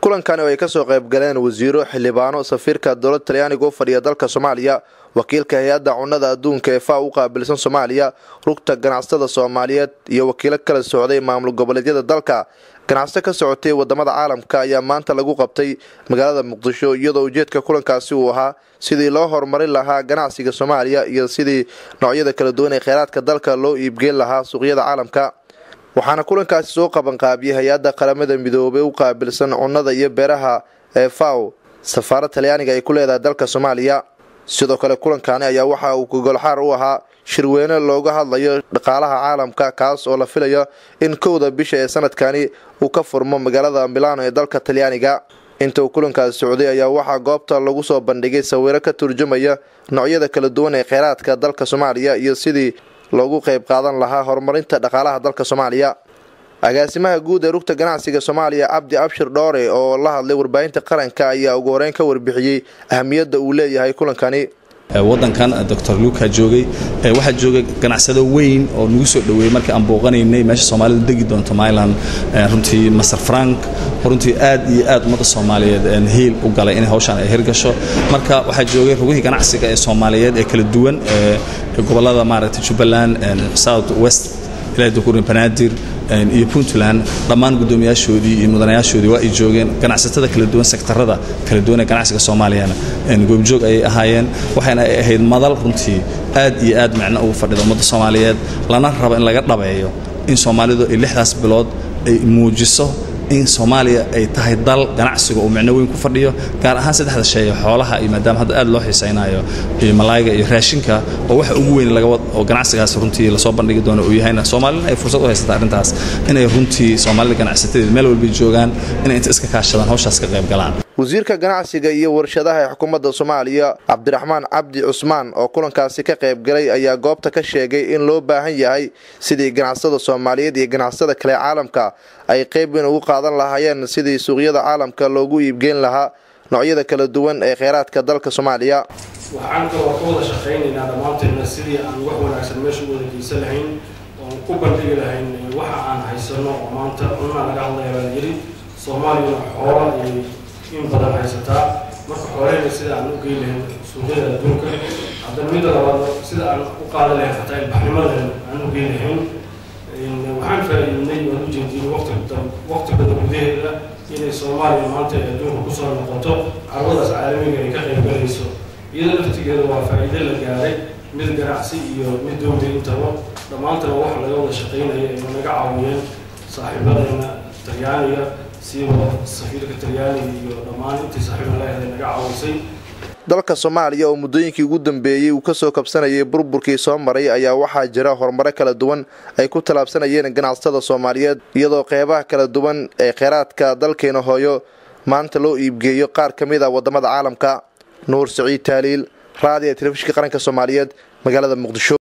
kulankani oo ay kasoo qayb galeen wasiiro xildhibaano safiirka dowlad talyaaniga u fadhiya dalka soomaaliya wakiilka hay-adda cunnada adduunka ee faa u qaabilsan soomaaliya rugta ganacsatada soomaaliyeed iyo wakiilo kala socday maamul goboleedyada dalka ganacsato ka socotay wadamada caalamka ayaa maanta lagu qabtay magaalada muqdisho iyadoo ujeedka kulankaasi uu ahaa sidii loo horumarin lahaa ganacsiga soomaaliya iyo sidii noocyada kala duwan ee kheyraadka dalka loo iibgeyn lahaa suuqyada caalamka waxaana kulankaasi soo qabanqaabiyey hay-adda qaramada midoobay u qaabilsan cunnada iyo beeraha ee faw safaarad talyaaniga ay ku leedahay dalka soomaaliya sidoo kale kulankaani ayaa waxa uu gogolxaar u ahaa shirweyne looga hadlayo dhaqaalaha caalamka kaas oo la filayo in kowda bisha ee sanadkani uu ka furmo magaalada milano ee dalka talyaaniga inta uu kulankaasi socday ayaa waxaa goobta lagu soo bandhigay sawiro ka turjumaya noocyada kala duwan ee kheyraadka dalka soomaaliya iyo sidii loogu qayb qaadan lahaa horumarinta dhaqaalaha dalka soomaaliya agaasimaha guud ee rugta ganacsiga soomaaliya cabdi abshir dhoore oo la hadlay warbaahinta qaranka ayaa ugu horeyn ka warbixiyey ahamiyadda uu leeyahay kulankani wadankan doctor luka joogay waxaa joogay ganacsado weyn oo nagu soo dhoweeyey markii aan booqanaynay meesha soomaalidu degi doonto myland runtii master frank runtii aad iyo aad ummadda soomaaliyeed hiil u galay inay hawshaan ay hirgasho marka waxaa joogay rugihii ganacsiga ee soomaaliyeed ee kala duwan ee gobolada maaragtay jubbaland south west ilaa dukurin banaadir iyo puntland dhammaan guddoomiyaashoodii iyo mudanayaashoodii waa ay joogeen ganacsatada kala duwan sektarada kala duwan ee ganacsiga soomaaliyana goobjoog ayay ahaayeen waxayna ay ahayd madal runtii aad iyo aad micno ugu fadhida ummadda soomaaliyeed lana rabo in laga dhabeeyo in soomaalidu ay lixdaas bilood ay muujiso in soomaaliya ay tahay dal ganacsiga uu micno weyn ku fadhiyo gaar ahaan saddexda sheeye xoolaha iyo maadaama hadda aad loo xiisaynayo iyo malaayiga iyo raashinka oo waxa ugu weyn oo ganacsigaas runtii lasoo bandhigi doono uu yahayna soomaalina ay fursad u haysata arrintaas inay runtii soomaalida ganacsatadeed meel walbay joogaan inay inta iska kaashadaan hawshaas ka qayb galaan wasiirka ganacsiga iyo warshadaha ee xukuumadda soomaaliya cabdiraxmaan cabdi cusmaan oo kulankaasi ka qayb galay ayaa goobta ka sheegay in loo baahan yahay sidii ganacsatada soomaaliyeed iyo ganacsatada kale caalamka ay qayb weyn ugu qaadan lahaayeen sidii suuqyada caalamka loogu iibgeyn lahaa noocyada kala duwan ee kheyraadka dalka soomaaliya waxaan kaloo ka wada shaqaynaynaa dhammaanteedna sidii aan wax wanaagsan meesha u wada geysan lahayn oon ku bandhigi lahayn waxa aan haysano oo maanta cunaa laga hadlaya baa yiri soomaaliyana xoola iyo in badan haysataa marka xoolahayna sida aan u geyn lahayn suuqyada adduunka haddana midda labaad sida aan u qaadan lahayn xataa ilbaxnimadeena aan u geyn lahayn waxaan faa'iidnay waan u jeediyey waqti waqti badan gudaheeda inay soomaaliya maanta ay adduunka kusoo noqoto carwadaas caalamiga ay ka qayb galayso iyada laftigeeda waa faa'iido la gaaray mid ganacsi iyo mid dowli intaba dhammaantana wax laga wada shaqaynaya ay naga caawiyeen saaxiibadeena talyaaniga siiba safiirka talyaaniga iyo dhammaan intii saaxiibna leedahay naga caawisay dalka soomaaliya oo muddooyinkii ugu dambeeyey uu kasoo kabsanayay burburkii soo maray ayaa waxaa jira horumaro kala duwan ay ku tallaabsanayeen ganacsatada soomaaliyeed iyadoo qeybaha kala duwan ee kheyraadka dalkeena hooyo maanta loo iibgeeyo qaar ka mid a wadamada caalamka nuur siciid taaliil raadiya telefishinka qaranka soomaaliyeed magaalada muqdisho